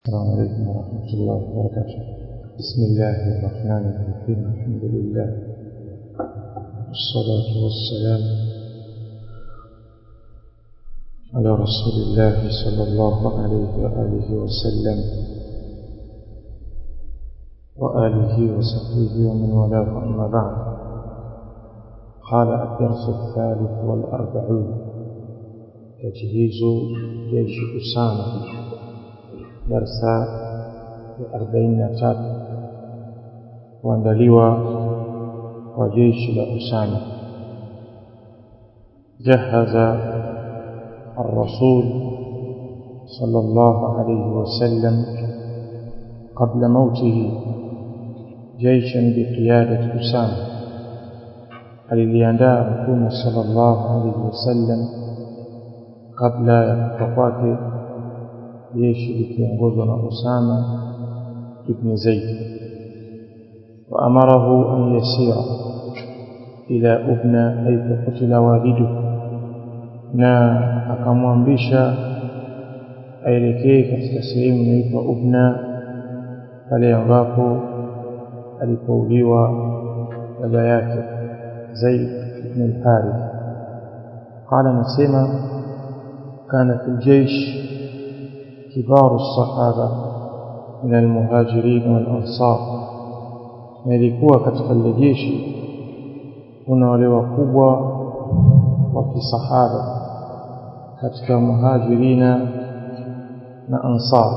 السلام عليكم ورحمة الله وبركاته بسم الله الرحمن الرحيم الحمد لله والصلاة والسلام على رسول الله صلى الله عليه وآله وسلم وآله وصحبه ومن والاه أما بعد قال الدرس الثالث والأربعون تجهيز جيش أسامة darsa ya arobaini na tatu kuandaliwa kwa jeshi la Usama. Jahaza الرسول صلى الله عليه وسلم قبل موته جيشا بقيادة أسامة aliliandaa mtume sallallahu alaihi wasallam kabla ya kufa kwake jeshi likiongozwa na Usama ibn Zaid waamarahu an yasira ila ubna haitha kutila walidu na akamwamrisha aelekee katika sehemu inaitwa Ubna pale ambapo alipouliwa baba yake Zaid ibn al-Harith قال نسمع كان في الجيش كبار الصحابة من المهاجرين والأنصار نلikuwa katika lile jeshi kuna wale wakubwa wa kisahaba katika muhajirina na ansar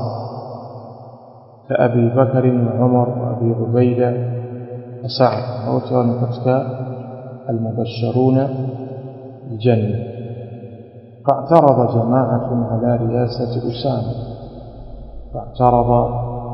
كأبي بكر وعمر وأبي عبيدة وسعد وكانوا katika المبشرون بالجنة فاعترض جماعة على رياسة أسامة فاعترض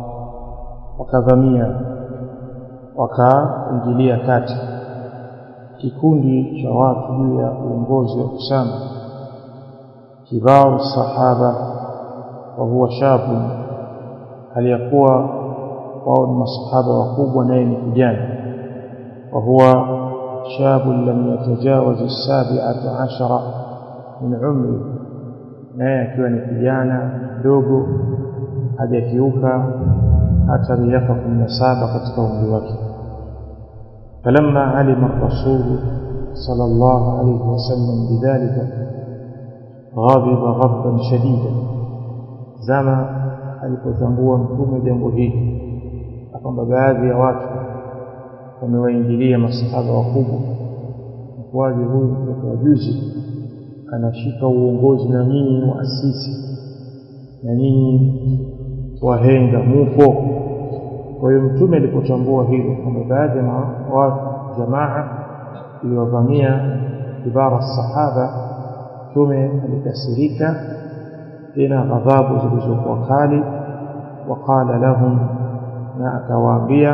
وكذميا wakaingilia kati kikundi cha watu juu ya uongozi wa Usama kibaru sahaba wa huwa shabu aliyakuwa wao ni masahaba wakubwa naye ni kijana wa huwa shabu lam yatajawaz as-sabi'ata ashara min umri naye akiwa ni kijana mdogo hajakiuka hata miaka kumi na saba katika umri wake falamma alima rasulu صلى الله عليه وسلم بذلك غضب غضبا شديدا زما alipotambua mtume jambo hili kwamba baadhi ya watu wamewaingilia masahaba wakubwa mkuaji huyu mtoto wa juzi anashika uongozi na nyinyi waasisi na nyinyi wahenga mupo kwa hiyo mtume alipotambua hilo kwamba baadhi ya watu jamaa iliwavamia kibara sahaba mtume alikasirika tena ghadhabu zilizokuwa kali waqala lahum na akawaambia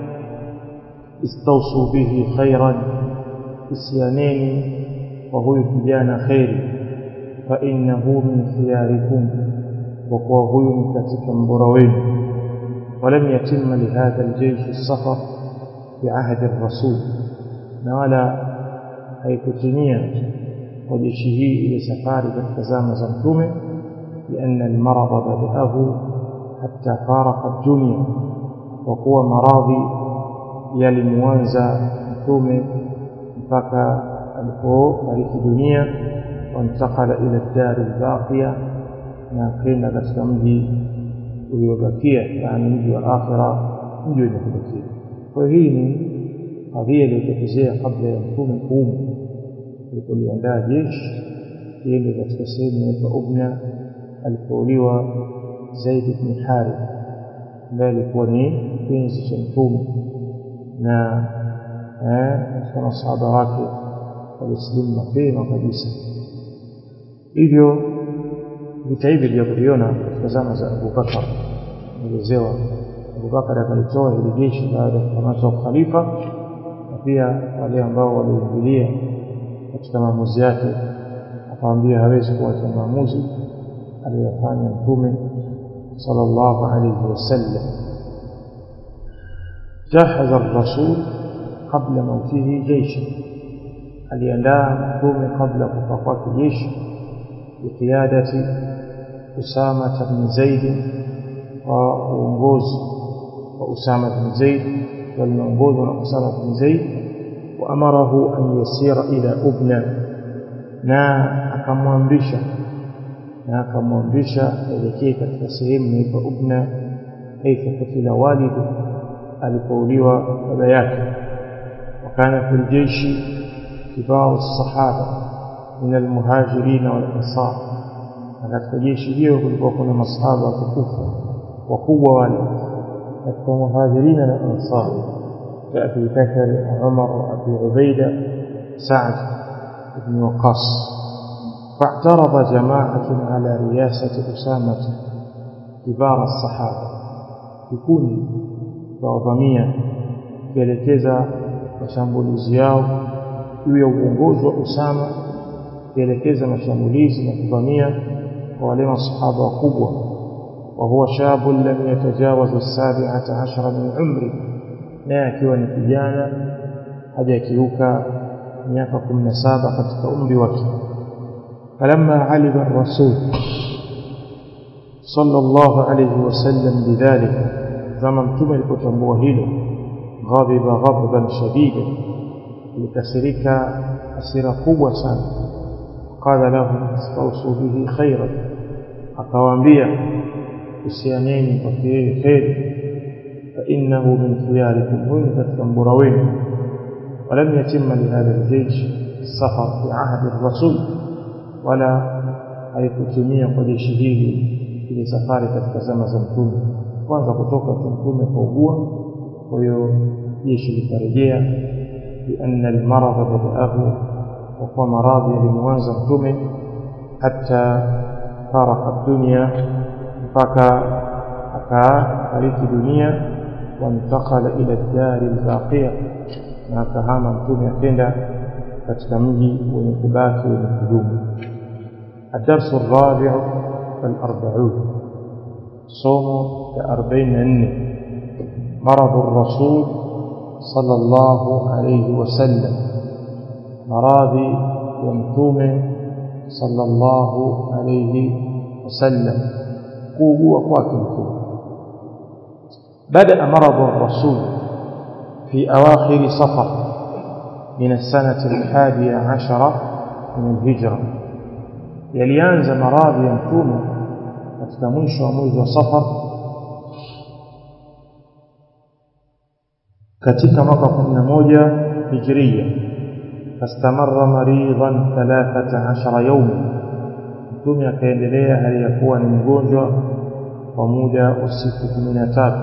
istausu bihi khairan isianeni kwa huyu kijana kheri fa innahu min khiyarikum wa kuwa huyu ni katika mbora wenu ولم يتم لهذا الجيش السفر في عهد الرسول نوالا haikutimia kwa jeshi hii ile safari katika zama za mtume لأن المرض بدأه حتى فارق الدنيا وقوى مراضي يلموانزا mtume mpaka alipofariki dunia wantakala ila dari lbaqiya na akaenda katika mji uliobakia yani mji wa akhira mji wenye kubakia kwa hiyo hii ni kadhia iliyotokezea kabla ya mtume kuumu alipoliandaa jeshi liende katika sehemu inaitwa ubna alipouliwa zaid bni harith ambaye alikuwa ni kipenzi cha mtume na katika masahaba wake walisilimu mapema kabisa hivyo vita hivi vilivyoviona katika zama za Abubakar elezewa Abubakar akalitoa hili jeshi baada ya kukamatwa ukhalifa na pia wale ambao waliingilia katika maamuzi yake akamwambia hawezi kuacha maamuzi aliyofanya mtume sallallahu alayhi wasallam jahaza ar-rasul qabla mautihi jeisha aliandaa mtume kabla kufa kwake jeshi biqiyadati Usama bin Zaid kwa uongozi wa Usama bin Zaid waliongozwa na Usama bin Zaid wa amarahu an yasira ila Ubna na akamwamrisha na akamwamrisha elekee katika sehemu inaitwa Ubna kaifa kutila walidu alipouliwa baba yake wakana fi ljeshi kibaru sahaba min almuhajirin walansar na katika jeshi hiyo kulikuwa kuna masahaba watukufu wakubwa wale katika muhajirina na ansar كأبي بكر وعمر وأبي عبيدة سعد بن وقاص فاعترض جماعة على رياسة أسامة كبار الصحابة يكون وضمية kuelekeza mashambulizi yao juu ya uongozi wa Usama kuelekeza mashambulizi na kuvamia kwa wale masahaba wakubwa wa huwa shabu lam yatajawazu as-sabi'ata ashara min umri naye akiwa ni kijana hajakiuka miaka 17 katika umri wake falamma alima ar-rasul sallallahu alayhi wasallam bidhalika kama mtume alipotambua hilo ghadhiba ghadban shadida likasirika hasira kubwa sana qala lahum istawsu bihi khairan akawaambia usianeni kwa yeye kheri فإنه من خياركم وين تتنبرون ولم يتم لهذا الجيش السفر في عهد الرسول ولا haikutimia kwa jeshi hili ile safari katika zama za mtume kwanza kutoka mtume kuugua kwa hiyo jeshi likarejea lianna almaradha badaahu kwa kuwa maradhi yalimwanza mtume hata faraka dunia mpaka akafariki dunia وانتقل إلى الدار الباقية na akahama mtume akenda katika mji wenye kubaki wenye kudumu الدرس الرابع والأربعون صوم كأربعين أن مرض الرسول صلى الله عليه وسلم مراضي يمتوم صلى الله عليه وسلم قوة قوة بدأ مرض الرسول في أواخر صفر من السنة الحادية عشرة من الهجرة يليانز مراض يمتوم وتتمنش وموز صفر katika mwaka kumi na moja hijiria fastamara maridhan thalathata ashara yauma mtume akaendelea hali ya kuwa ni mgonjwa kwa muda wa siku kumi na tatu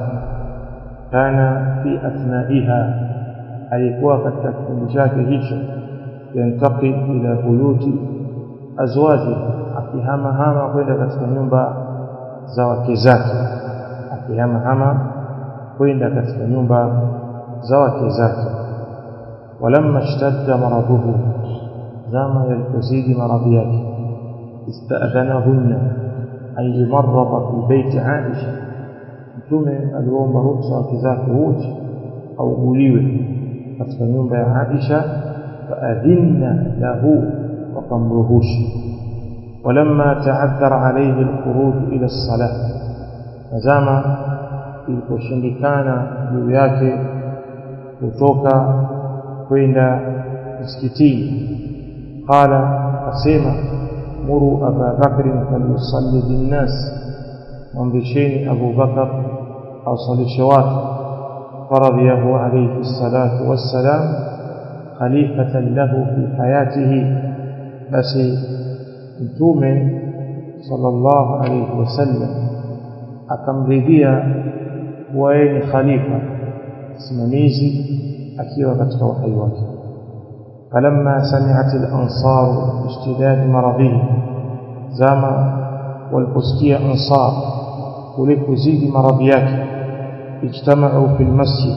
kana fi athnaiha alikuwa katika kipindi chake hicho yantaqil ila buyuti azwaji akihama hama kwenda katika nyumba za wake zake akihama hama kwenda katika nyumba za wake zake walamma ishtadda maraduhu zama yalipozidi maradhi yake istadhanahunna an yumarrada fi baiti aisha mtume aliomba ruhusa wake zake wote auguliwe katika nyumba ya Aisha faadhinna lahu wakamruhusu ولما تعذر عليه الخروج إلى الصلاة نزama iliposhindikana juu yake kutoka kwenda msikitini qala asema muru aba bakrin falyusalli binnas mwamrisheni Abu Bakar awasalishe watu faradhiyahu alayhi salatu wassalam khalifatan lahu fi hayatihi basi mtume sallallahu alayhi wasallam akamridhia kuwa yeye ni khalifa simamizi akiwa katika uhai wake falamma sami'at al-ansar ishtidad maradhihi zama waliposikia ansar kulikuzidi maradhi yake ijtamau fi lmasjid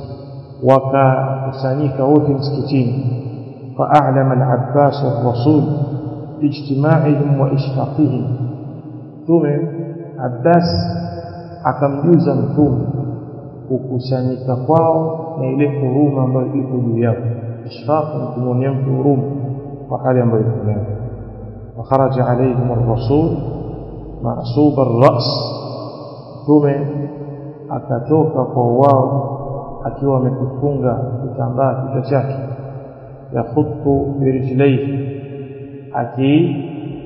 wakakusanyika wote msikitini فأعلم العباس الرسول باجتماعهم وإشفاقهم ثم عباس akamjuza mtume kukusanyika kwao na ile huruma ambayo iko juu yao ishfaq ni kumwonea mtu huruma kwa hali ambayo iko nayo وخرج عليهم الرسول معصوب الرأس mtume akatoka kwa wao akiwa amekifunga kitambaa kichwa chake yakhutu birijlaihi aki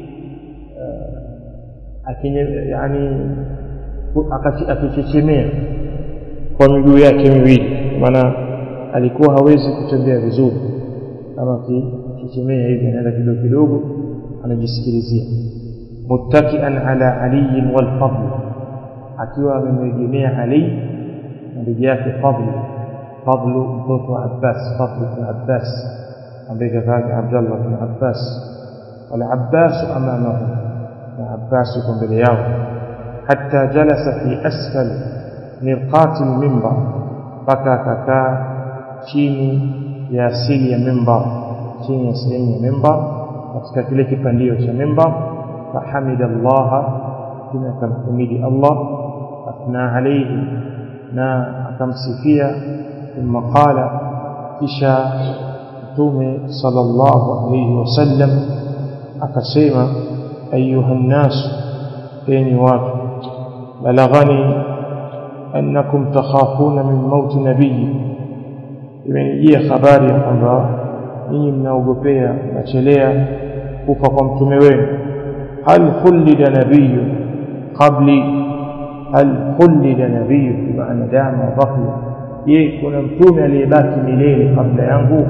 akinye yani akichechemea kwa miguu yake miwili maana alikuwa hawezi kutembea vizuri kama akichechemea hivi anaenda kidogo kidogo anajisikilizia muttakian ala aliyin walfadl akiwa amemwegemea ali na ndugu yake fadlu fadlu mtoto wa abbas fadlu bin abbas ambaye kaka abdallah bin abbas والعباس أمامه العباس يكون باليوم حتى جلس في أسفل مرقات المنبر بكى ككا chini ya asili ya mimbar chini ya sehemu ya mimbar katika kile kipandio cha mimbar fahamida allaha tena akamhimidi allah athna alaihi na akamsifia thumma qala kisha mtume sallallahu alaihi wasallam akasema ayuha nnas enyi watu balaghani annakum takhafuna min mauti nabii imenijia habari ya kwamba ninyi mnaogopea mnachelea kufa kwa mtume wenu hal khulida nabiyu qabli hal khulida nabiyu bimaana dama wa baqiya je kuna mtume aliyebaki milele kabla yangu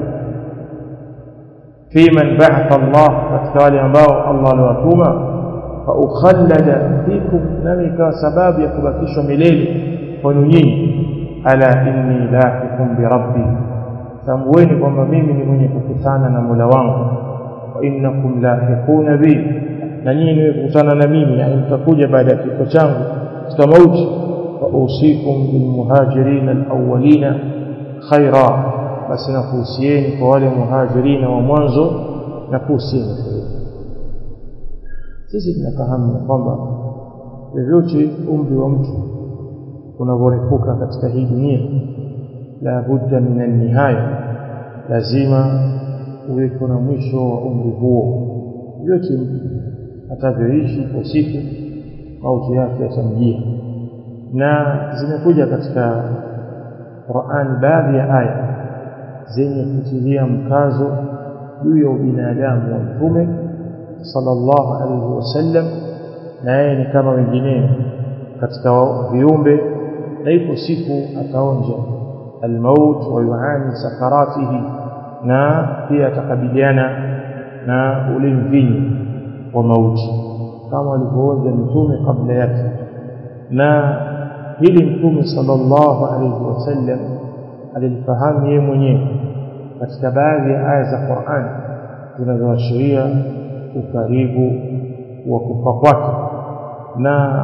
في من بعث الله فتوالي ambao Allah aliwatuma faukhallada fikum nami kwa sababu ya kubakishwa milele kwenu nyinyi ala inni lahikum birabbi tambueni kwamba mimi ni mwenye kukutana na Mola wangu wa innakum lahiquna bi na nyinyi ni kukutana na mimi yani mtakuja baada ya kifo changu katika mauti wa usikum bilmuhajirin alawwalina khaira basi nakuhusieni kwa wale muhajirina wa mwanzo na kuhusieni sisi tunafahamu ya kwamba vyovyote umri wa mtu unavyorefuka katika hii dunia la budda min alnihaya lazima uweko na mwisho wa umri huo vyote mtu atavyoishi kwa siku mauti yake yatamjia na zimekuja katika Qur'an baadhi ya aya zenye kutilia mkazo juu ya ubinadamu wa mtume sallallahu alaihi wasallam na yeye ni kama wengineo katika viumbe na ipo siku ataonja almaut wa yuani sakaratihi na pia atakabiliana na ule mvinyo wa mauti kama alivyoonja mtume kabla yake na hili mtume sallallahu alaihi wasallam alilifahamu yeye mwenyewe katika baadhi ya aya za Qur'an zinazoashiria ukaribu wa kufa kwake na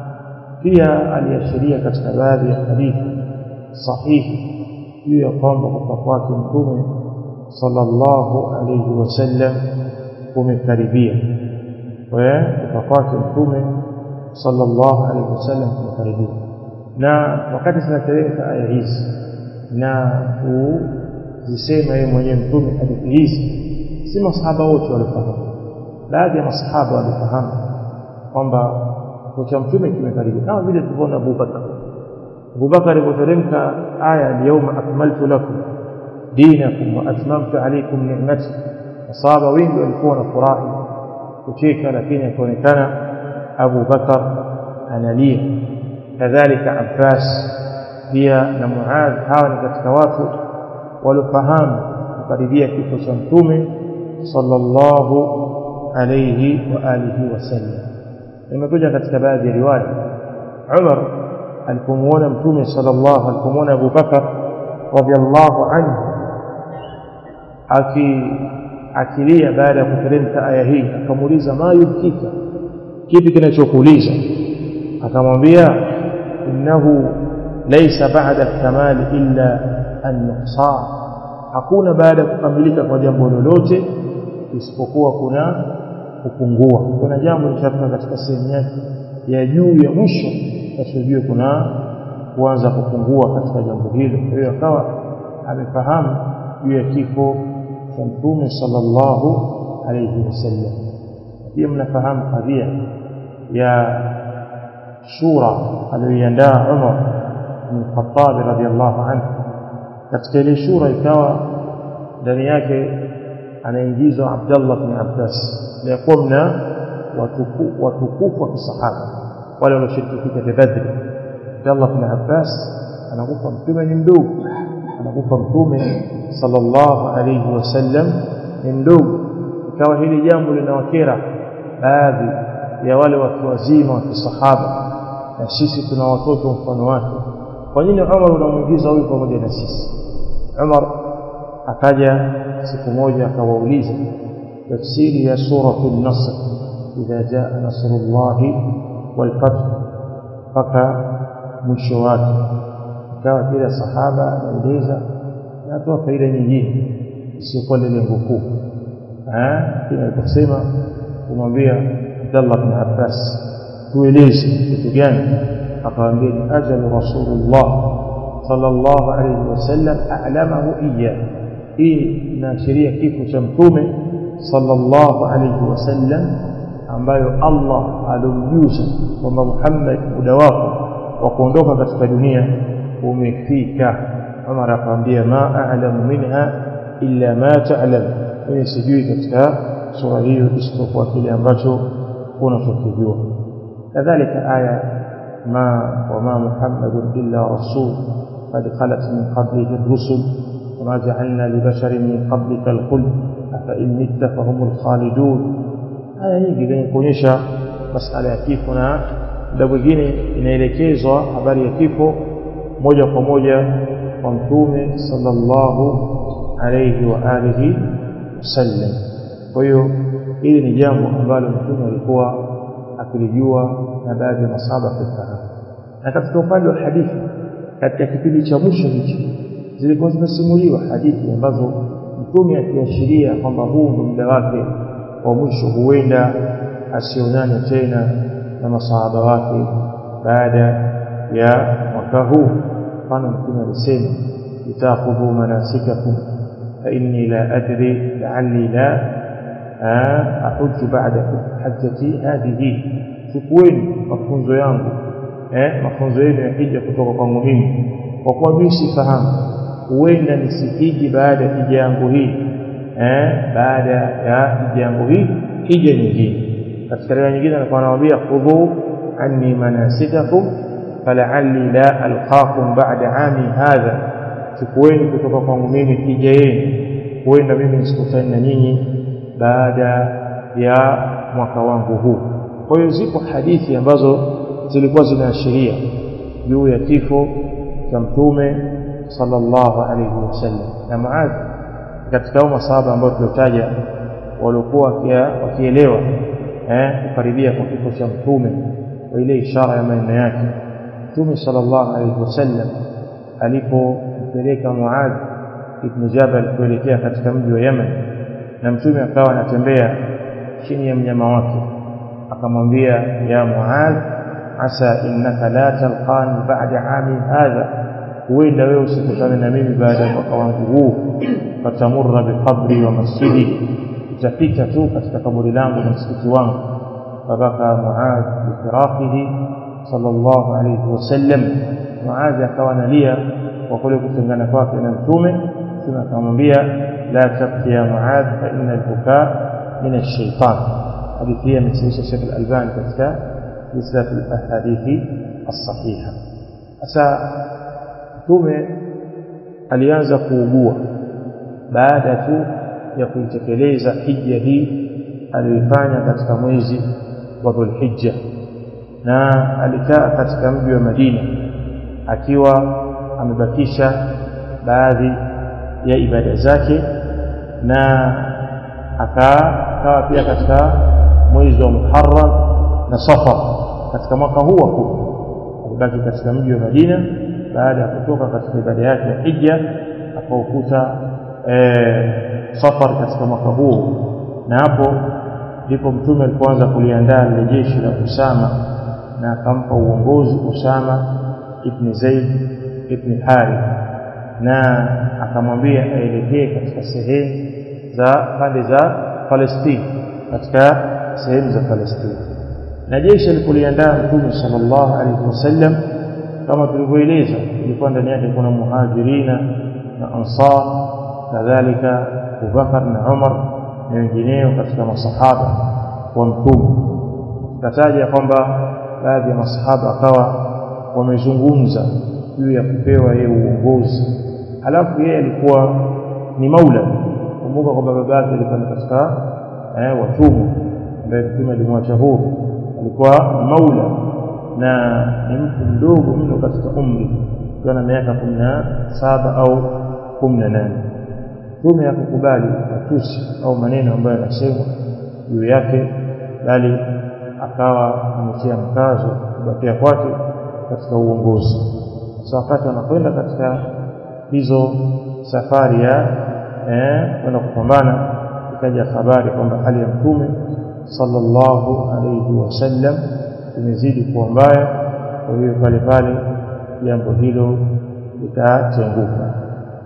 pia aliashiria katika baadhi ya hadithi sahihi juu ya kwamba kufa kwake mtume sallallahu alayhi wasallam kumekaribia kufa kwake mtume sallallahu alayhi wasallam kumekaribia na wakati zinateremka aya hizi na kuzisema yeye mwenyewe mtume hadithi hizi si masahaba wote walifahamu baadhi ya masahaba walifahamu kwamba cha mtume kimekaribia kama vile tulivyoona Abubakar Abubakar alipoteremka aya al-yawma akmaltu lakum dinakum wa atmamtu alaykum ni'mati masahaba wengi walikuwa na furahi kucheka lakini akaonekana Abu Bakar analia kadhalika Abbas pia na Muadh hawa ni katika watu waliofahamu kukaribia kifo cha mtume sallallahu alayhi wa alihi wasallam imekuja katika baadhi ya riwaya Umar alipomuona mtume sallallahu alipomuona Abu Bakar radhiallahu anhu aki akilia baada ya kuteremka aya hii akamuuliza ma yubkika kipi kinachokuuliza akamwambia innahu laysa ba'da kamal illa an-nuqsan hakuna baada ya kukamilika kwa jambo lolote isipokuwa kuna kupungua kuna jambo litafika katika sehemu yake ya juu ya mwisho tasijue kuna kuanza kupungua katika jambo hilo kwa hiyo akawa amefahamu juu ya kifo cha mtume sallallahu alayhi wasallam pia mnafahamu kadhia ya shura aliyoiandaa Umar bin Khattab radhiallahu anhu katika ile shura ikawa ndani yake anaingizwa Abdullah bin Abbas na kuwa mna watukufu wa kisahaba wale walioshiriki vita vya Badri Abdullah bin Abbas anakufa mtume ni mdogo anakufa mtume sallallahu alayhi wasallam ni mdogo ikawa hili jambo linawakera baadhi ya wale watu wazima wa kisahaba na sisi tuna watoto mfano wake kwa nini Umar unamuingiza huyu pamoja na sisi Umar akaja siku moja akawauliza tafsiri ya suratul nasr idha jaa nasrullahi wal fath mpaka mwisho wake ikawa kila sahaba anaeleza na atoa faida nyingine isiyokuwa lile lengo kuu lakini aliposema kumwambia Abdallah bin Abbas tueleze kitu gani akamwambia ni ajalu rasulullah sallallahu alayhi wasallam a'lamahu iya hii inaashiria kifo cha mtume sallallahu alayhi wasallam ambayo Allah alomjuza kwamba Muhammad muda wako wa kuondoka katika dunia umefika Umar akamwambia ma a'lamu minha illa ma ta'lam mimi sijui katika sura hiyo isipokuwa kile ambacho unachokijua kadhalika aya ma wama muhammadun illa rasul qad khalat min qablihi ar-rusul وما جعلنا لبشر من قبلك الخلد أفإن مت فهم الخالدون aya nyingi zenye kuonyesha masala ya kifo na muda mwingine inaelekezwa habari ya kifo moja kwa moja kwa mtume sallallahu alayhi wa alihi wasallam kwa hiyo hili ni jambo ambalo mtume alikuwa akilijua na baadhi ya masahaba kufahamu na katika upande wa hadithi katika kipindi cha mwisho hichi zilikuwa zimesimuliwa hadithi ambazo mtume akiashiria kwamba huu ndio muda wake wa mwisho huenda asionane tena na masahaba wake baada ya mwaka huu mfano mtume alisema itakhudhu manasikakum fa inni la adri la'alli la ahujju ba'da hajjati hadhihi chukueni mafunzo yangu eh mafunzo yenu ya hija kutoka kwangu mimi kwa kuwa mimi sifahamu huenda nisihiji baada ya hija yangu hii eh baada ya hija yangu hii hija nyingine katika riwaya nyingine alikuwa anawaambia khudhu anni manasikakum fala'alli la alqakum ba'da ami hadha chukueni kutoka kwangu mimi hija yenu huenda mimi nisikutane na nyinyi baada ya mwaka wangu huu kwa hiyo zipo hadithi ambazo zilikuwa zinaashiria juu ya kifo cha mtume sallallahu alayhi wasallam na Muadh katika hao masahaba ambao tuliotaja waliokuwa wakielewa eh kukaribia kwa kifo cha mtume kwa ile ishara ya maneno yake mtume sallallahu alayhi wasallam alipompeleka Muadh ibn Jabal kuelekea katika mji wa Yemen na mtume akawa anatembea chini ya mnyama wake akamwambia ya Muadh asa innaka la talqani ba'da ami hadha huenda wewe usikutane na mimi baada ya mwaka wangu huu fatamurra biqabri wa masjidi utapita tu katika kaburi langu na msikiti wangu fabaka Muadh bifiraqihi sallallahu alayhi wasallam Muadh akawa analia kwa kule kutengana kwake na mtume mtume akamwambia la tabki ya Muadh fa inna al-bukaa min ash-shaytan hadithi hii amesahihisha Sheikh Al-Albani katika silsila al-ahadithi as-sahiha sasa mtume alianza kuugua baada tu ya kuitekeleza hija hii aliyoifanya katika mwezi wa Dhulhijja na alikaa katika mji wa Madina akiwa amebakisha baadhi ya ibada zake na akawa pia katika mwezi wa Muharram na Safar katika mwaka huu wa kumi alibaki katika mji wa Madina baada ya kutoka katika ibada yake ya hija akaukuta e, safar katika mwaka huu na hapo ndipo mtume alipoanza kuliandaa lile jeshi la Usama na akampa uongozi Usama ibn Zaid ibn Harith na akamwambia aelekee katika sehemu za pande za Palestina katika sehemu za Palestina na jeshi alipoliandaa mtume sallallahu alaihi wasallam kama tulivyoeleza ilikuwa ndani yake kuna muhajirina na ansar kadhalika Abubakar na Umar na wengineo katika masahaba wa mtume kataja kwamba baadhi ya masahaba akawa wamezungumza juu ya kupewa yeye uongozi halafu yeye alikuwa ni maula kumbuka kwamba baba yake alikuwa ni katika eh, watumwa ambaye mtume alimwacha huru alikuwa maula na ni mtu mdogo mno katika umri akiwa na miaka kumi na saba au kumi na nane mtume hakukubali matusi au maneno ambayo yanasemwa juu yake bali akawa ametia mkazo kubakia kwake katika uongozi sasa wakati anakwenda katika hizo safari ya eh, kwenda kupambana ikaja habari kwamba hali ya mtume sallallahu alayhi wasallam imezidi kuwa mbaya kwa hiyo pale pale jambo hilo litatenguka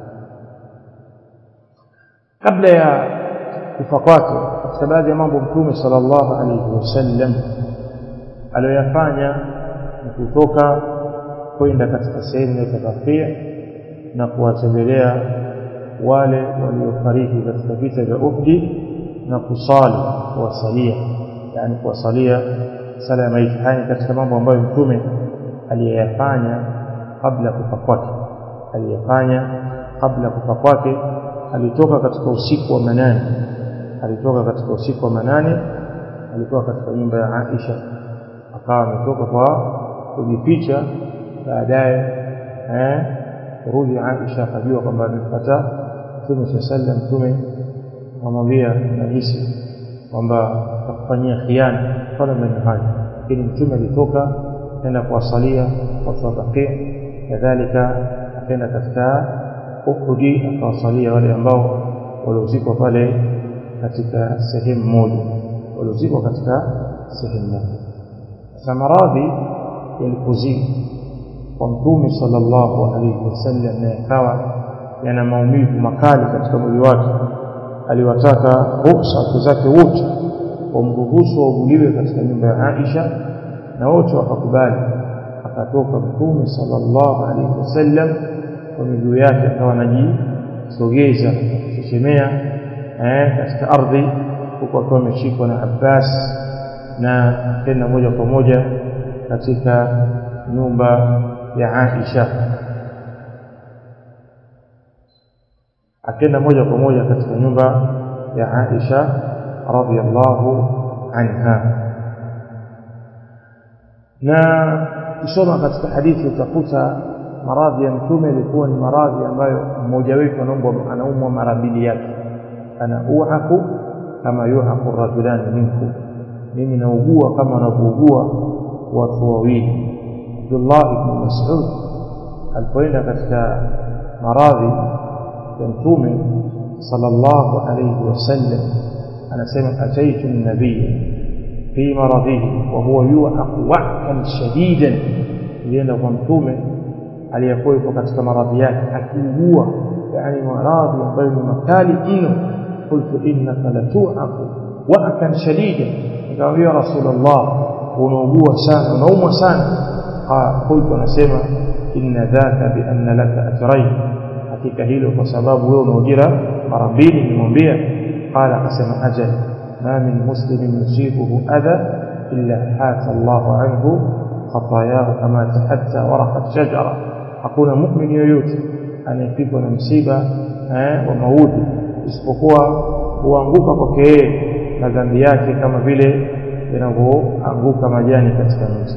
kabla ya kufa kwake katika baadhi ya mambo mtume sallallahu alayhi wasallam aliyoyafanya ni kutoka kwenda katika sehemu ya Tafafia na kuwatembelea wale waliofariki katika vita vya Uhud na kusali kuwasalia yani kuwasalia sala ya maiti haya katika mambo ambayo mtume aliyeyafanya kabla kufa kwake aliyefanya kabla kufa kwake alitoka katika usiku wa manane alitoka katika usiku wa manane alikuwa katika nyumba ya Aisha akawa ametoka kwa kujificha baadaye eh kurudi Aisha akajua kwamba amepata Mtume sallam Mtume akamwambia nahisi kwamba akufanyia khiana fala maneno hayo lakini Mtume alitoka kwenda kuwasalia watu wa Baqi kadhalika akaenda katika Uhudi akawasalia wale ambao waliozikwa pale katika sehemu moja waliozikwa katika sehemu moja sasa maradhi yalipozidi kwa mtume sallallahu alaihi wasallam na yakawa yana maumivu makali katika mwili wake aliwataka ruhusa wake zake wote wamruhusu wauguliwe katika nyumba ya Aisha na wote wakakubali akatoka mtume sallallahu alaihi wasallam kwa miguu yake akawa anajisogeza kuchechemea eh, katika ardhi huku akiwa ameshikwa na Abbas na akaenda moja kwa moja katika nyumba ya Aisha akaenda moja kwa moja katika nyumba ya Aisha radhiallahu anha na kusoma katika hadithi utakuta maradhi ya mtume ilikuwa ni maradhi ambayo mmoja wetu anaumwa anaumwa mara mbili yake ana uhaku kama yuhaku rajulani minkum mimi naugua kama wanavyougua watu wawili Abdullah ibn Mas'ud alipoenda katika maradhi ya mtume sallallahu alayhi wasallam anasema ataitu nabii fi maradhihi wa huwa yuhaqu wa'kan shadidan ilienda kwa mtume aliyekuwa yuko katika maradhi yake akiugua yani maradhi ambayo ni makali mno qultu innaka latu'aqu wa'kan shadidan nikamwambia rasulullah unaugua sana unaumwa sana qultu anasema inna dhaka bi anna laka ajrayn hakika hilo kwa sababu wewe una ujira mara mbili nimwambia qala akasema ajal ma min muslimin yusibuhu adha illa hata Allahu anhu khatayahu kama tahatta waraqat shajara hakuna muumini yoyote anayepigwa na msiba eh, wa maudhi isipokuwa huanguka kwake yeye madhambi yake kama vile yanavyoanguka majani katika mti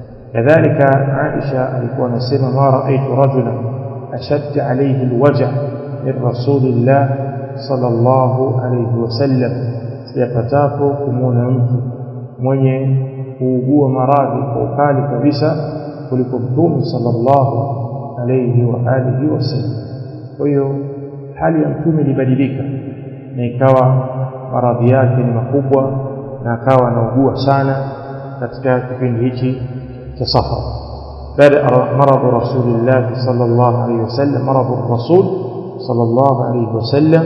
kadhalika Aisha alikuwa anasema ma raaitu rajulan ashadda alayhi alwaja min rasulillah sallallahu alayhi wasallam sijapatapo kumwona mtu mwenye kuugua maradhi kwa ukali kabisa kuliko mtume sallallahu alayhi wa alihi wasallam kwa hiyo hali ya mtume ilibadilika na ikawa maradhi yake ni makubwa na akawa anaugua sana katika kipindi hichi cha safar بدا مرض رسول الله صلى الله عليه وسلم مرض الرسول صلى الله عليه وسلم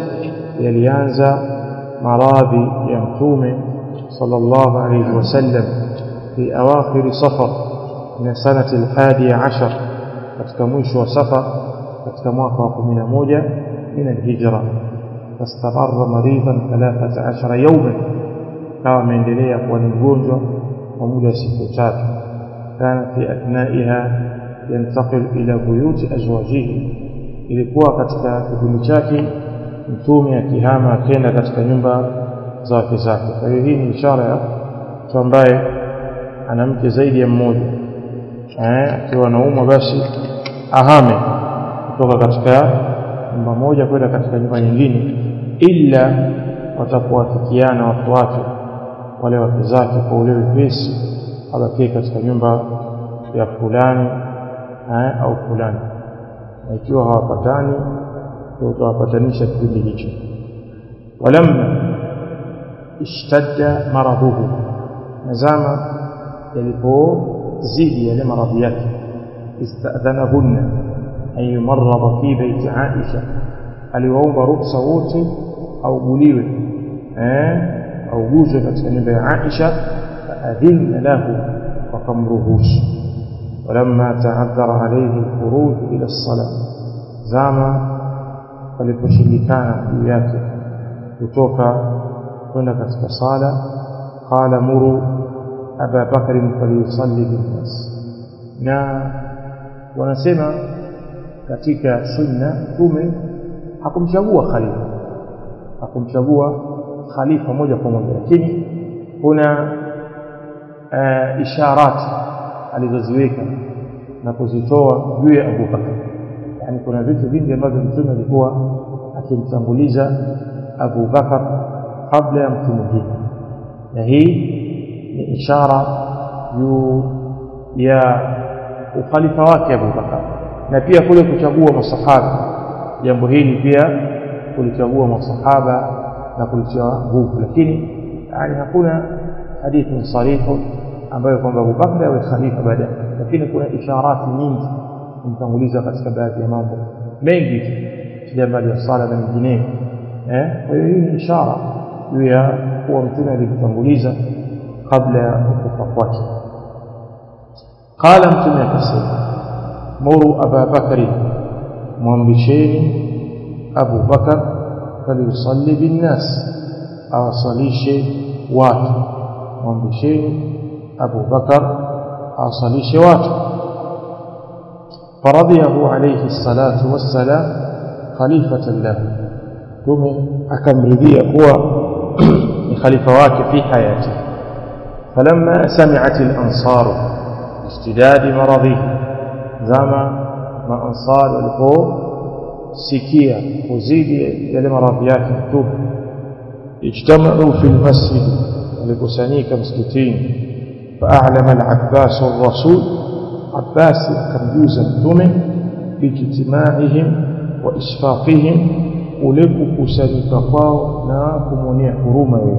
yalianza maradhi ya mtume sallallahu alayhi wasallam في أواخر صفر من السنة الحادية عشر katika mwisho wa safar katika mwaka wa 11 min alhijra fastamarra maridan 13 yawman kawa ameendelea kuwa ni mgonjwa kwa muda wa siku tatu kana fi athnaiha yantaqil ila buyuti azwajihi ilikuwa katika kipindi chake mtume akihama akenda katika nyumba za wake zake kwa hiyo hii ni ishara ya mtu ambaye ana mke zaidi ya mmoja eh akiwa anaumwa basi ahame kutoka katika nyumba moja kwenda katika nyumba nyingine ila watakuwafikiana watu wake wale wake zake kwa ule wepesi abakie katika nyumba ya fulani eh, au fulani na ikiwa hawapatani utawapatanisha kipindi hicho walamma ishtadda maradhuhu nazama yalipozidi yale maradhi yake istadhanahunna an yumarrada fi baiti Aisha aliwaomba ruksa wote auguliwe eh auguzwe katika nyumba ya Aisha faadhinna lahu wakamruhusu walamma ta'addara alayhi alkhuruj ila as-salah zama paliposhindikana juu yake kutoka kwenda katika sala qala muru aba bakr falyusalli binnas na wanasema katika sunna mtume hakumchagua khalifa hakumchagua khalifa moja kwa moja lakini kuna uh, isharat alizoziweka na kuzitoa juu ya Abu Bakar yani kuna vitu vingi ambavyo mtume alikuwa akimtanguliza Abu Bakar kabla ya mtu mwingine na hii ni ishara juu ya ukhalifa wake Abu Bakar na pia kule kuchagua masahaba jambo hili pia kulichagua masahaba na kulitia nguvu lakini yani hakuna hadithi sarihu ambayo kwamba Abu Bakar awe khalifa baada lakini kuna isharati nyingi kumtanguliza katika baadhi ya mambo mengi jambo la sala na mengineyo eh kwa hiyo hii ni ishara juu ya kuwa mtume alimtanguliza kabla ya kufa kwake qala mtume akasema muru aba bakari mwambisheni abu bakar falyusalli binnas awasalishe watu mwambisheni abu bakar awasalishe watu فرضيه عليه الصلاة والسلام خليفة له ثم أكمرذي هو خليفة واك في حياته فلما سمعت الأنصار اشتداد مرضه زما ما أنصار القوم سكية وزيد يلي مرضيات مكتوب اجتمعوا في المسجد ولقسانيك مسكتين فأعلم العباس الرسول عباس akamjuza mtume biijtimaihim wa isfaqihim ule kukusanyika kwao na kumwonea huruma yeye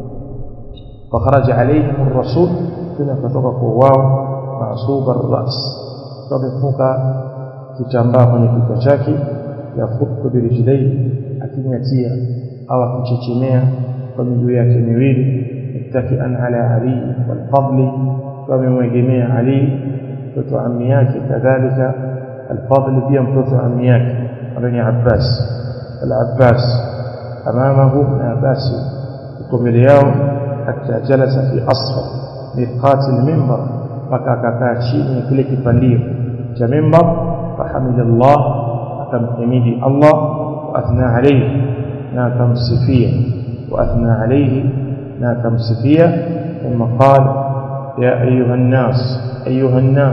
fakharaja alaihim rasul tena akatoka kwa wao masuba ras kamefuka kitambaa kwenye kichwa chake ya khutbu birijlai akinyatia au akichechemea kwa miguu yake miwili muttakian ala ali walfadli wamemwegemea ali mtoto ammi yake kadhalika alfadl pia mtoto ammi yake ambaye ni Abbas al-Abbas amamahu na Abbas yuko mbele yao hata jalasa fi asfa miqat al-minbar mpaka akakaa chini ya kile kipandio cha minbar fahamida Allah akamhimidi Allah wa athna alayhi na akamsifia wa athna alayhi na akamsifia ثم قال يا أيها الناس أيها الناس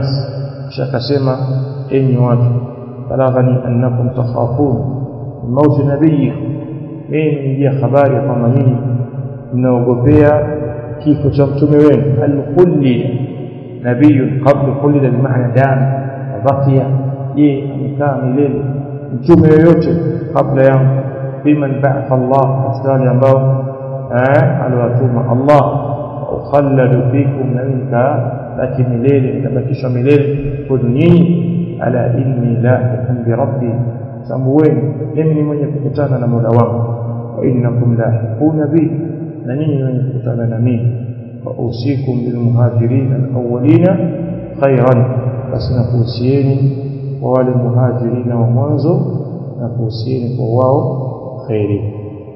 شكسما إني واجه بلغني أنكم تخافون من موت نبيكم mimi nijia habari ya kwamba nyinyi mnaogopea kifo cha mtume wenu alkhullida nabiyun qabla khullida bimaana dam wabakia je amekaa milele mtume yoyote kabla yangu biman ba'atha Allah katika wale ambao aliwatuma Allah ukhalladu fikum na minka baki milele nitabakishwa milele kwenu nyinyi ala inni lahiqun bi rabbi tambueni mimi ni mwenye kukutana na Mola wangu wa innakum lahiquna bi na nyinyi wenye kukutana na mimi فأوصيكم بالمهاجرين الأولين خيرا بس نفوسيني ووالي المهاجرين ومنزو نفوسيني فواو خيري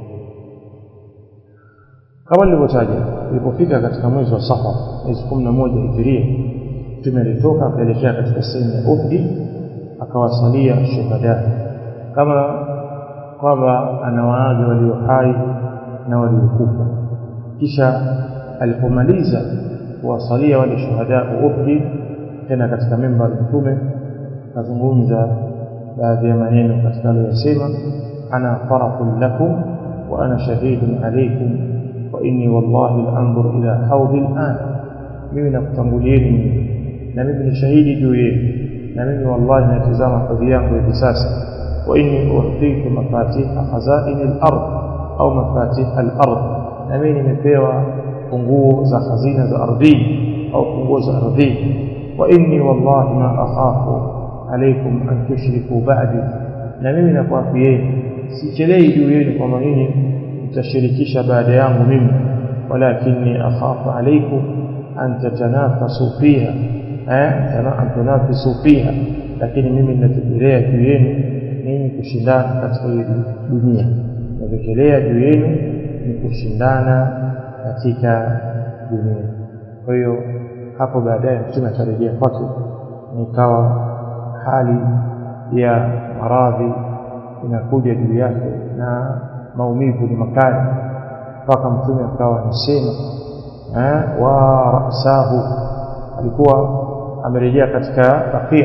kama nilivyotaja ilipofika katika mwezi wa Safar mwezi 11 Hijiria mtume alitoka akaelekea katika sehemu ya Uhud akawasalia shuhada kama kwamba anawaaga walio hai na waliokufa kisha alipomaliza kuwasalia wale shuhada Uhud tena katika memba ya mtume akazungumza baadhi ya maneno katika aliyosema ana farakun lakum wa ana shahidun alaykum wa inni wallahi al-anzur ila hawd al-an mimi nakutangulieni na mimi ni shahidi juu yenu na mimi wallahi natazama hodhi yangu hivi sasa wa inni uhtitu mafatiha khazain al-ard au mafatih al-ard na mimi nimepewa funguo za hazina za ardhini au funguo za ardhini wa inni wallahi ma akhafu alaykum an tushriku ba'di na mimi nakuafieni sichelei juu yenu kwamba nyinyi mtashirikisha baada yangu mimi walakinni akhafu alaykum an tatanafasu fiha eh an tunafisu fiha lakini mimi ninategemea juu yenu ninyi kushindana katika hii dunia ninategemea juu yenu ni kushindana katika dunia kwa hiyo hapo baadaye mtume akarejea kwake nikawa hali ya maradhi inakuja juu yake na maumivu ni makali mpaka mtume akawa anasema eh, wa rasahu alikuwa amerejea katika baqia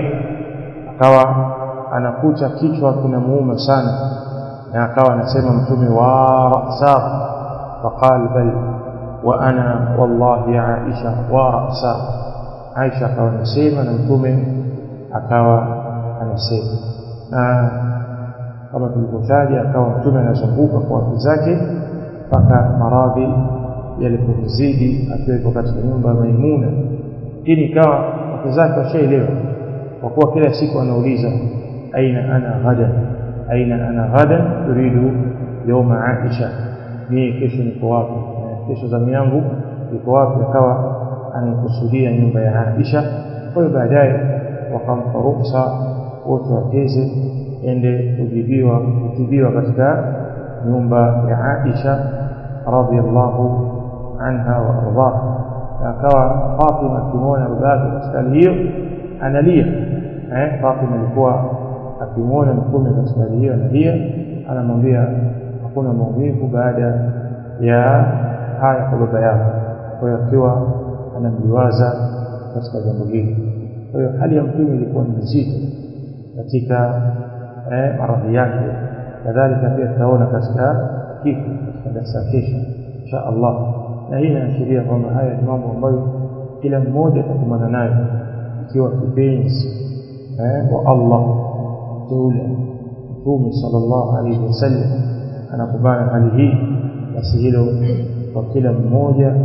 akawa anakuta kichwa kinamuuma sana na akawa anasema mtume wa rasahu faqal bal wa ana wallahi aisha wa rasahu aisha akawa anasema na mtume akawa anasema na kama tulivyotaja akawa mtume anazunguka kwa watu zake mpaka maradhi yalipomzidi akiwepo katika nyumba ya Maimuna lakini ikawa watu zake washaelewa kwa kuwa kila siku anauliza aina ana ghadan aina ana ghadan turidu yawma Aisha ni kesho niko wapi kesho zamu yangu iko wapi akawa anakusudia nyumba ya Aisha kwa hiyo baadaye wakampa ruhusa wote wateze ende kujibiwa kutibiwa katika nyumba ya Aisha radhiallahu anha wa ardhaha akawa Fatima akimwona babake katika hali hiyo analia eh Fatima alikuwa akimwona mtume katika hali hiyo analia anamwambia hakuna maumivu baada ya haya kwa baba yako kwa hiyo akiwa anamliwaza katika jambo hili kwa hiyo hali ya mtume ilikuwa ni nzito katika eh, maradhi yake kadhalika pia tutaona katika kifo katika darasa kesho insha Allah na hii inaashiria kwamba haya ni mambo ambayo kila mmoja atakumbana nayo ikiwa kipenzi eh, wa Allah mteule mtume sallallahu alaihi wasallam anakumbana hali hii basi hilo kwa kila mmoja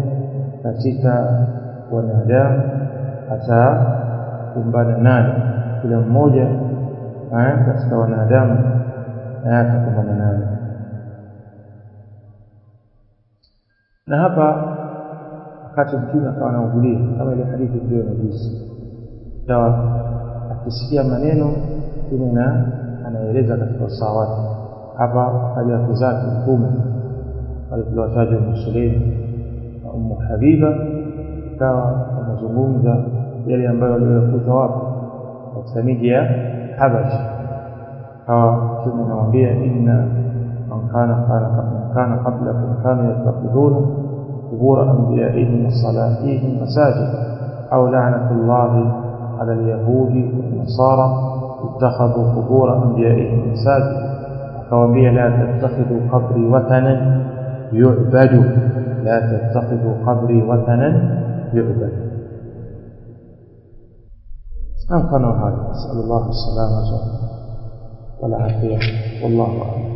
katika wanadamu atakumbana nayo kila mmoja katika wanadamu atakumbana nayo na hapa wakati mtume akawa anaugulia kama ile hadithi ndio na juzi sawa akisikia maneno mtume na anaeleza katika usawa wake hapa akaja wake zake mtume alipotaja Ummu Sulaim na Ummu Habiba ikawa wanazungumza yale ambayo waliyokuta wapi katika miji ya Habash hawa mtume anawaambia inna man kana kana kana qablakum kanu yattaqiduna qubur anbiya'ihim wa salatihim masajid aw la'natullahi 'ala al-yahudi wan-nasara ittakhadhu qubur anbiya'ihim masajid akawaambia la tattakhidhu qabri watanan yu'badu la tattakhidhu qabri watanan yu'badu mfano haya nasallallahu alaihi wasallam والعافيه والله اعلم